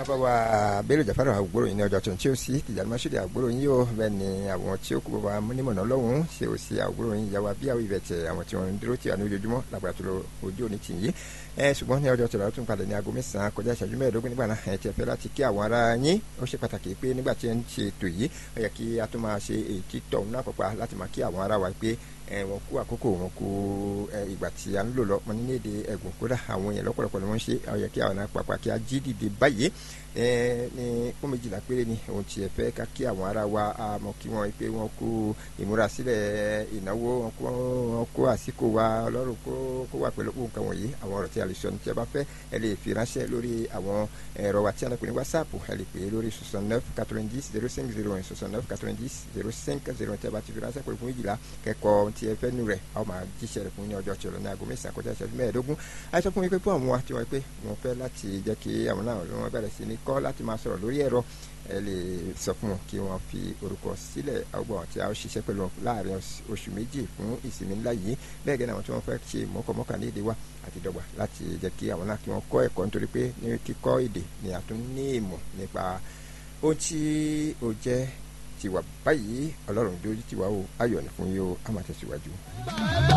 bàbá wa Bello Jafar àgbòrò yìí ní ọjọ́ tó ń tí ó sí Tìjàní Masudi àgbòrò yìí yóò bẹ́ẹ̀ ni àwọn tí ó kú bàbá múnímọ̀nà lọ́hùn-ún ṣe ò sí àgbòrò yìí yàwá bí àwọn ìbẹ̀tẹ̀ àwọn tí wọ́n ń dúró tì wá ní ojoojúmọ́ lágbára tó lọ ojú òní tì yí ẹ ṣùgbọ́n ní ọjọ́ tó lọ́ọ́ tún padà ní aago mẹ́sàn-án kọjá ìṣẹ́jú mẹ́ẹ̀ẹ́dógún nígbà náà ẹ ti fẹ́ láti kí àwọn ará yín ó ṣe pàtàkì pé nígbà tí ẹ ń ṣe ètò yìí ó yẹ kí a tún máa ṣe èyí tọ̀ náà pàpà láti máa kí àwọn ará wa pé wọn kú àkókò wọn kú ìgbà tí a ń lò lọ wọn ní èdè ẹgùn kódà àwọn èèyàn lọ́pọ̀lọpọ̀ ni wọ́n ń ṣe ó yẹ kí àwọn náà pàpà kí a jí dìde báyìí ní fún méjìlá péré ni ohun tí ẹ fẹ́ ká kí àwọn ará wa mọ̀ kí wọ́n pé wọ́n kú ìmúrasílẹ̀ ìnáwó wọn kú wọn kú àsìkò wa ọlọ́run kó kó wà pẹ̀lú nǹkan wọ̀nyí àwọn ọ̀rọ̀ tí a lè sọ ní tí ẹ bá fẹ́ ẹ lè fi ránṣẹ́ lórí àwọn ẹ̀rọ wa tí a lè pè ní whatsapp ẹ lè pè é lórí soixante neuf quatre-vingt-dix zero cinq zero un soixante neuf quatre-vingt-dix zero cinq zero un tí a bá ti fi ránṣẹ́ pẹ̀lú fún méjìlá kẹ́kọ̀ọ́ tí ẹ fẹ́ nù rẹ̀ a ó máa jíṣẹ́ rẹ̀ fún ní ọjọ́ tí ó lọ ní aago mẹ́sàn-án kọjá ìṣẹ́jú mẹ́ẹ̀ẹ́dógún àìsàn fún mi pé fún àwọn wa tí wọ́n pé wọ́n fẹ́ láti jẹ́ kí àwọn náà wọ́n bẹ̀rẹ̀ sí ní kọ́ láti máa sọ̀rọ̀ lórí ẹ̀rọ ẹ lè sọ fún wọn kí wọ́n fi orúkọ sílẹ̀ ọgbọ̀n tí a ó ṣiṣẹ́ pẹ̀lú wọn láàrin oṣù méjì fún ìsinmi ńlá yìí bẹ́ẹ̀ gẹ́gẹ́ àwọn tí wọ́n fẹ́ ṣe mọ́kànmọ́kà ní èdè wa àti dọ́gba láti jẹ́ kí àwọn náà kí wọ́n kọ́ ẹ̀kọ́ nítorí pé ní kíkọ́ èdè ni a tún ní ìmọ̀ nípa ohun tí ó jẹ́ tiwa báyìí ọlọ́run dójú tiwa o ayọ̀ ní fún yín o a máa tẹ̀síwájú.